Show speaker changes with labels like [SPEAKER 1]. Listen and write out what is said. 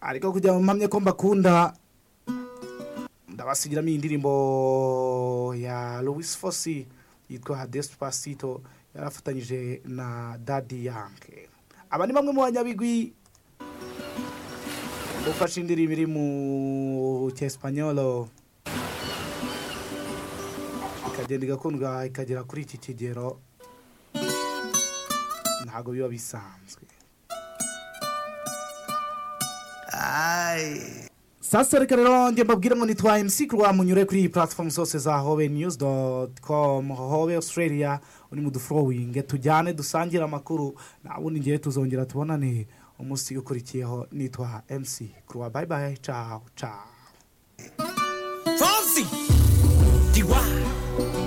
[SPEAKER 1] ariko kugira ngo mpamye ko mbakunda ndabasigiramo iyi ndirimbo ya Louis Fosi yitwa Despacito yarafatanyije na Daddy Yankee aba ni bamwe mu banyabigwi ufashe indirimbo iri mu cyesipanyolo ikagenda igakundwa ikagera kuri iki kigero ntabwo biba bisanzwe sasa reka rero njye mbabwire ngo nitwa MC kurwa munyure kuri iyi platform zose za hobe news dot com hobe australia uri mu dufurowinge tujyane dusangire amakuru nta bundi ngewe tuzongera tubonane umunsi ukurikiyeho nitwa MC kurwa bye bye ciao ciao